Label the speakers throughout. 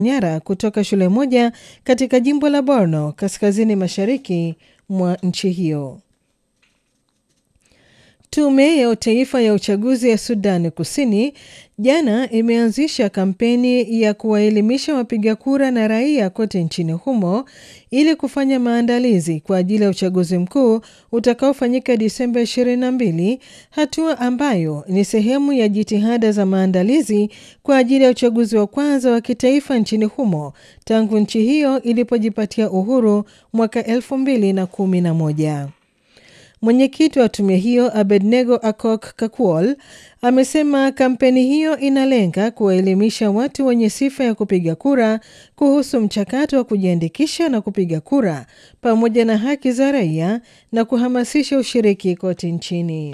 Speaker 1: nyara kutoka shule moja katika jimbo la Borno kaskazini mashariki mwa nchi hiyo. Tume ya Taifa ya Uchaguzi ya Sudani Kusini jana imeanzisha kampeni ya kuwaelimisha wapiga kura na raia kote nchini humo ili kufanya maandalizi kwa ajili ya uchaguzi mkuu utakaofanyika Disemba 22, hatua ambayo ni sehemu ya jitihada za maandalizi kwa ajili ya uchaguzi wa kwanza wa kitaifa nchini humo tangu nchi hiyo ilipojipatia uhuru mwaka 2011. Mwenyekiti wa tume hiyo Abednego Akok Kakuol amesema kampeni hiyo inalenga kuwaelimisha watu wenye sifa ya kupiga kura kuhusu mchakato wa kujiandikisha na kupiga kura pamoja na haki za raia na kuhamasisha ushiriki kote nchini.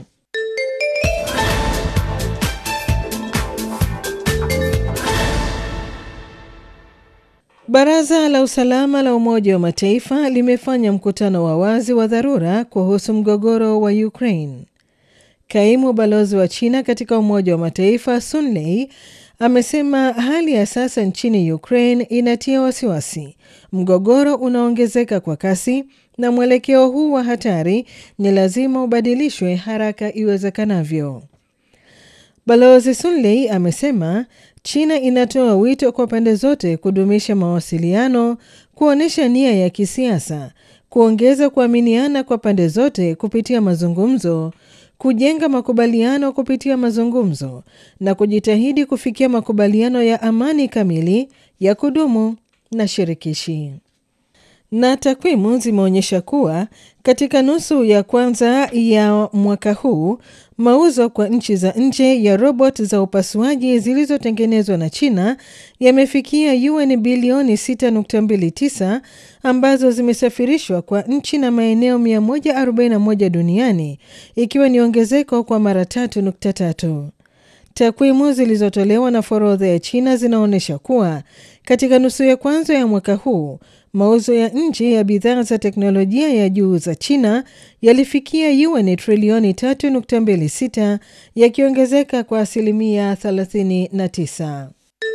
Speaker 1: Baraza la Usalama la Umoja wa Mataifa limefanya mkutano wa wazi wa dharura kuhusu mgogoro wa Ukraine. Kaimu balozi wa China katika Umoja wa Mataifa Sun Lei amesema hali ya sasa nchini Ukraine inatia wasiwasi. Mgogoro unaongezeka kwa kasi na mwelekeo huu wa hatari ni lazima ubadilishwe haraka iwezekanavyo. Balozi Sun Lei amesema China inatoa wito kwa pande zote kudumisha mawasiliano, kuonyesha nia ya kisiasa, kuongeza kuaminiana kwa pande zote kupitia mazungumzo, kujenga makubaliano kupitia mazungumzo na kujitahidi kufikia makubaliano ya amani kamili, ya kudumu na shirikishi. Na takwimu zimeonyesha kuwa katika nusu ya kwanza ya mwaka huu mauzo kwa nchi za nje ya robot za upasuaji zilizotengenezwa na China yamefikia yuan bilioni 6.29 ambazo zimesafirishwa kwa nchi na maeneo 141 duniani ikiwa ni ongezeko kwa mara 3.3. Takwimu zilizotolewa na forodha ya China zinaonyesha kuwa katika nusu ya kwanza ya mwaka huu mauzo ya nje ya bidhaa za teknolojia ya juu za China yalifikia yuan trilioni 3.26 yakiongezeka kwa asilimia 39.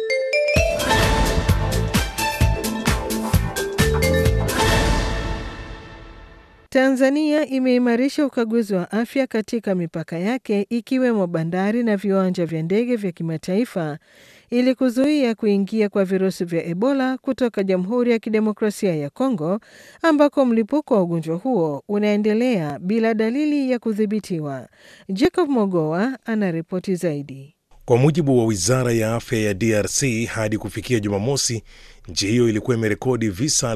Speaker 1: Tanzania imeimarisha ukaguzi wa afya katika mipaka yake ikiwemo bandari na viwanja vya ndege vya kimataifa ili kuzuia kuingia kwa virusi vya Ebola kutoka Jamhuri ya Kidemokrasia ya Kongo ambako mlipuko wa ugonjwa huo unaendelea bila dalili ya kudhibitiwa. Jacob Mogoa anaripoti zaidi.
Speaker 2: Kwa mujibu wa Wizara ya Afya ya DRC, hadi kufikia Jumamosi, nchi hiyo ilikuwa imerekodi visa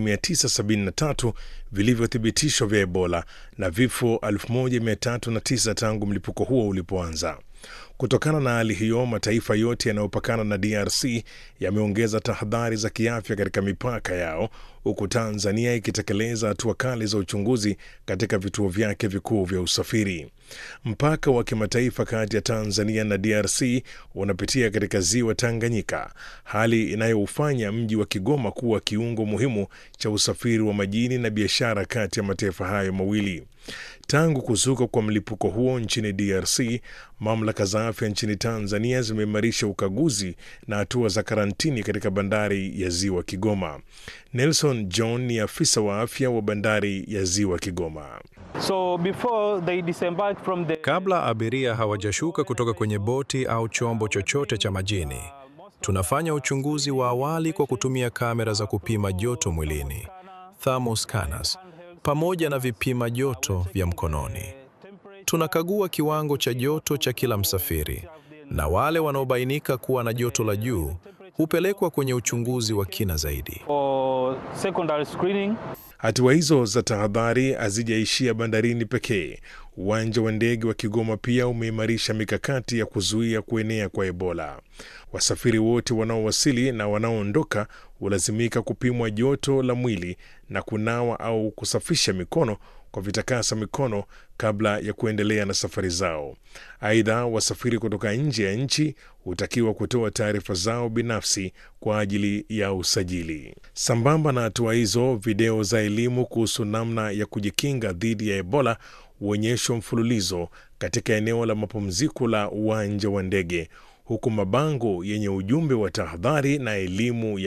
Speaker 2: 2973 vilivyothibitishwa vya Ebola na vifo 1309 tangu mlipuko huo ulipoanza. Kutokana na hali hiyo, mataifa yote yanayopakana na DRC yameongeza tahadhari za kiafya katika mipaka yao, huku Tanzania ikitekeleza hatua kali za uchunguzi katika vituo vyake vikuu vya usafiri. Mpaka wa kimataifa kati ya Tanzania na DRC unapitia katika ziwa Tanganyika, hali inayoufanya mji wa Kigoma kuwa kiungo muhimu cha usafiri wa majini na biashara kati ya mataifa hayo mawili. Tangu kuzuka kwa mlipuko huo nchini DRC, mamlaka za afya nchini Tanzania zimeimarisha ukaguzi na hatua za karantini katika bandari ya ziwa Kigoma. Nelson John ni afisa wa afya wa bandari ya ziwa Kigoma.
Speaker 3: So before they disembark from the...
Speaker 4: Kabla abiria hawajashuka kutoka kwenye boti au chombo chochote cha majini, tunafanya uchunguzi wa awali kwa kutumia kamera za kupima joto mwilini, thermal scanners, pamoja na vipima joto vya mkononi. Tunakagua kiwango cha joto cha kila msafiri, na wale wanaobainika kuwa na joto la juu hupelekwa kwenye uchunguzi wa kina zaidi.
Speaker 3: For secondary screening.
Speaker 2: Hatua hizo za tahadhari hazijaishia bandarini pekee. Uwanja wa ndege wa Kigoma pia umeimarisha mikakati ya kuzuia kuenea kwa Ebola. Wasafiri wote wanaowasili na wanaoondoka hulazimika kupimwa joto la mwili na kunawa au kusafisha mikono kwa vitakasa mikono kabla ya kuendelea na safari zao. Aidha, wasafiri kutoka nje ya nchi hutakiwa kutoa taarifa zao binafsi kwa ajili ya usajili. Sambamba na hatua hizo, video za elimu kuhusu namna ya kujikinga dhidi ya Ebola huonyeshwa mfululizo katika eneo la mapumziko la uwanja wa ndege, huku mabango yenye ujumbe wa tahadhari na elimu ya